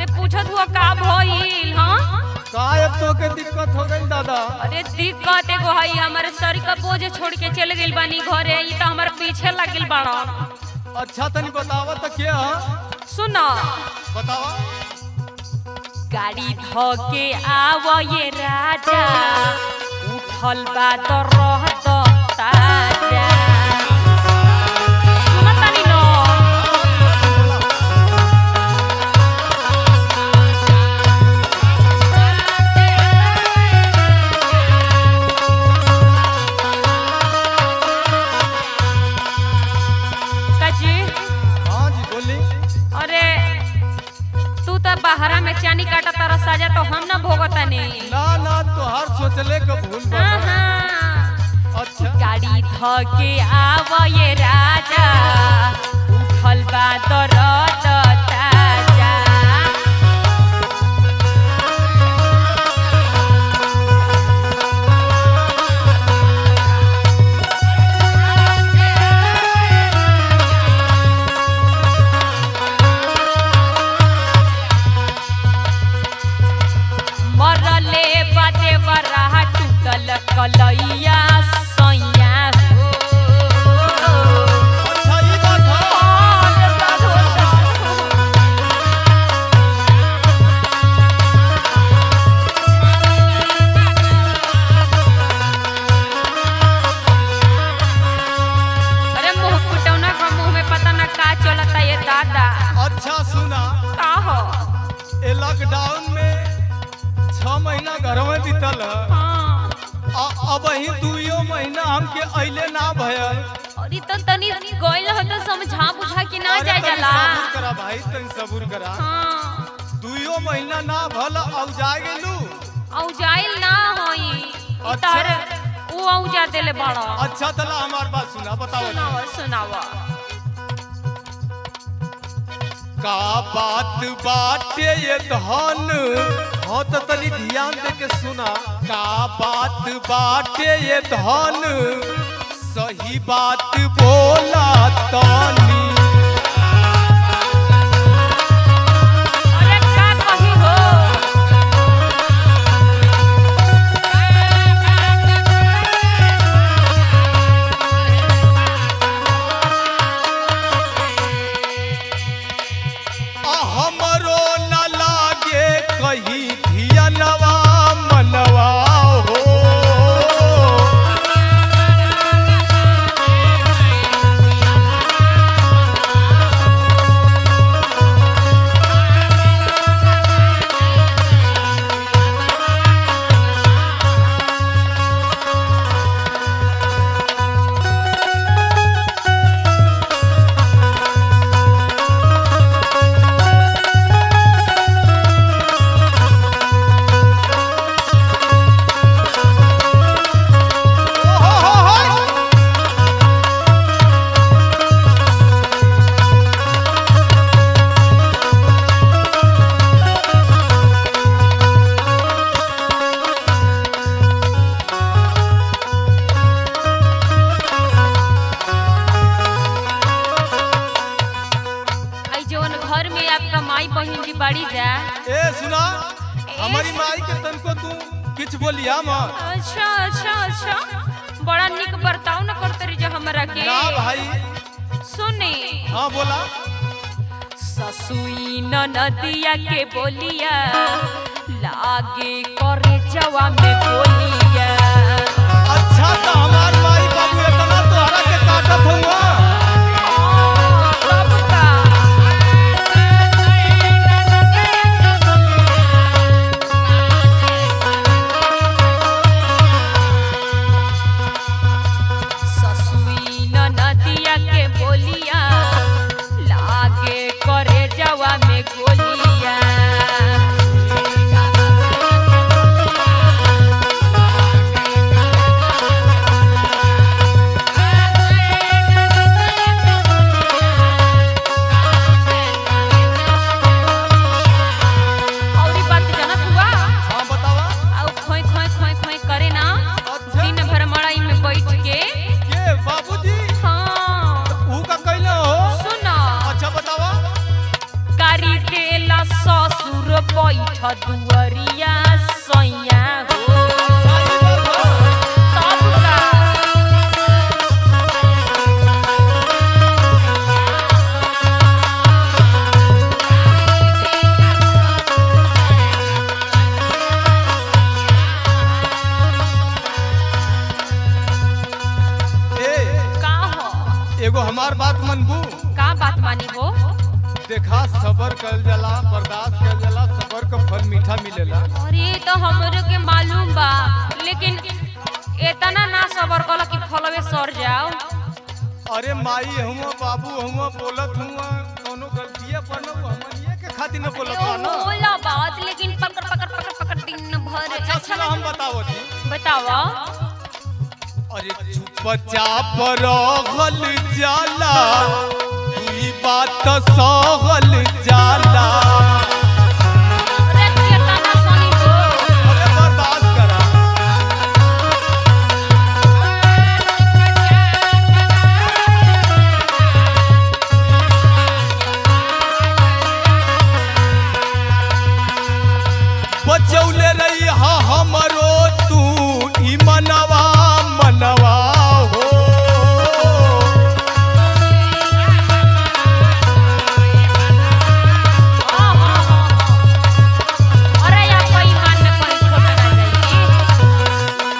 अरे पूछत हुआ का भइल हाँ का अब तो के दिक्कत हो गई दादा अरे दिक्कत एगो हई हमारे सर का बोझ छोड़ के चल गइल बानी घरे ई तो हमारे पीछे लगिल बाड़ा अच्छा तनी बतावा तो क्या सुनो बतावा गाड़ी ध के आव ये राजा उठल बा तो रहत ताजा सुनत तानी न काजी हाँ जी बोली अरे तू तो बाहरा में चानी काटा तारा साजा तो हम ना भोगतानी ना ना तोहार सोचले के भूल बा हाँ, हाँ। अच्छा गाड़ी ध के आव ये राजा उठल बा दरद ताजा मरले बाते बराहा टूटल कलैया सैया हो अच्छा ये बात है अरे मुंह फुटौना का मुंह में पता ना का चलता ये दादा अच्छा सुना का हो ए लॉकडाउन में छह महीना घर में बीतल है हाँ आ- अब ही दुइयो महीना हमके अइले ना भयल और ई तो तनी गइल हो तो समझा बुझा के ना अरे जाए तनी जाला सबूर करा भाई तनी सबूर करा हाँ दुइयो महीना ना भल औ जा गेलू औ जाइल ना होई ई अच्छा। तहर ऊ औ जा देले बड़ा अच्छा तला हमार बात सुना बताओ सुनावा सुनावा का बात बाटे ये धन हाँ तो तनी ध्यान दे के सुना का बात बाटे ये धन सही बात बोला तनी अरे का कही हो आ हमरो न लागे कहीं धियनवा मनवा हो आई जवन घर में आपका माई बहन जी बड़ी जा ए सुना हमारी माई के तनको तू किछ बोलिया मत अच्छा अच्छा अच्छा बड़ा निक बर्ताव न करते रही जो हमरा के ना भाई सुने हाँ बोला ससुई न नदिया के बोलिया लागे करे जवा में बोलिया अच्छा तो हमार माई बाबू इतना तोहरा के काटत हुआ तब का ससुई न नदिया के बोलिया लागे करे जवा में गोलिया दुअरिया सैया हो तब का ए का हो एगो हमार बात मनबू का बात मानी हो देखा सबर कल जाला बर्दाश्त कल जाला सबर का फल मीठा मिलेला अरे तो हमरे के मालूम बा लेकिन इतना ना सबर कल कि फलवे सर जाओ अरे माई हुआ बाबू हुआ बोलत हुआ कोनो गलतिया पर न हमनिए के खातिर न बोलत ओ बा ना होला बात लेकिन पकड़ पकड़ पकड़ पकड़ दिन भर अच्छा चलो हम बताओ थी बतावा अरे चुपचाप रहल जाला ई बात सहल जाला अरे केतना सनी हो अरे बर्दाश्त करा बचौले रही हा हमरो तू ई मनवा मनवा हो हाँ, हाँ, हाँ, हाँ। अरे या कोई मान में कोई छोटा ना जाई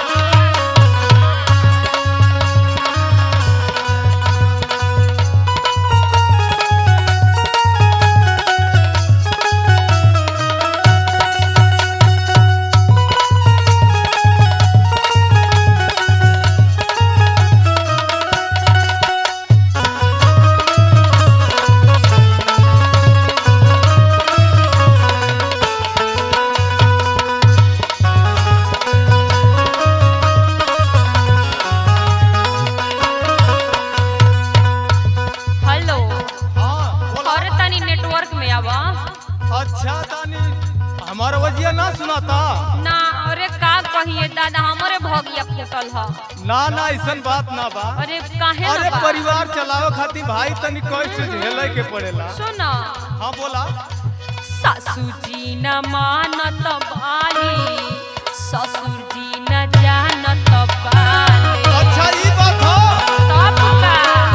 हेलो हाँ बोला अरे तनी नेटवर्क में आवा अच्छा तानी हमारा वजिया ना सुनाता ना अरे का कहिए दादा हमरे भगिया फूटल ह ना ना ऐसन बात ना बा अरे काहे अरे ना बा? परिवार चलावे खातिर भाई तनी कष्ट झेले के पड़ेला सुन हाँ बोला सासू जी न मानत बाली ससुर जी न जानत बाली अच्छा ई बात हो तब का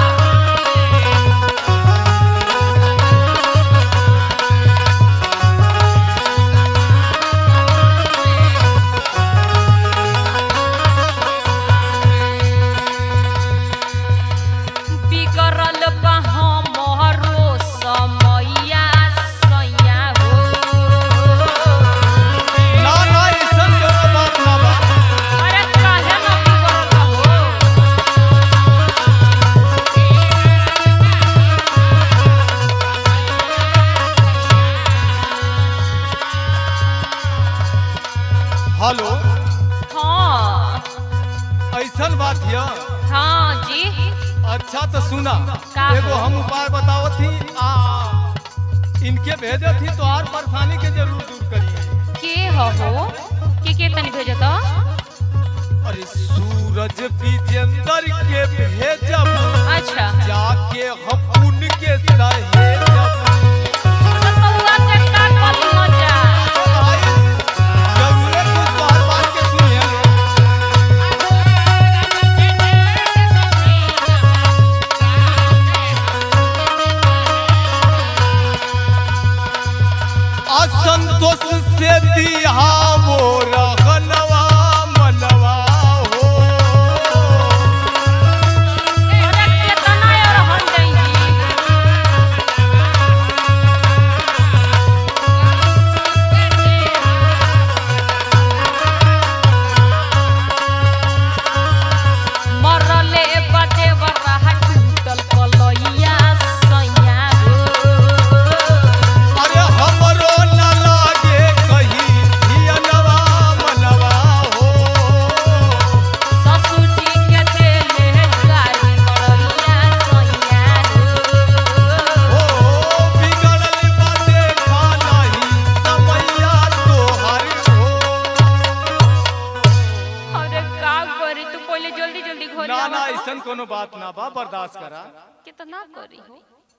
बिगड़ल बा हमरो समैया सैया हो ना ना ऐसन कोनो बात ना बा अरे काहे न बिगड़ल हो हेलो हाँ ऐसन बात हिया हाँ जी अच्छा तो सुना का एगो हो? हम उपाय बतावत थी आ इनके भेजे थी तो आर परेशानी के जरूर दूर करिए के हो के के तनी भेजो तो अरे सूरज विजेंदर के भेजब अच्छा जाके हम उनके सहेजब तो बउआ के का करी मजा भाई, जरूरे कुछ बात बात के सुनिए असंतोष से दिया वो रहनवा मनवा हो अरे केतना और हन जाई जी मरले बदे बरहा टूटल कलैया सैया हो अरे हमरो न लागे कहीं धियनवा मनवा हो ससुर जी के देले गाड़ी कलैया सैया हो हो बिगड़ल बाटे खानाही समैया तोहर हो अरे का करी तू पहले जल्दी जल्दी घर ना ना ऐसन कोनो बात ना बा बर्दाश्त करा कितना करी हो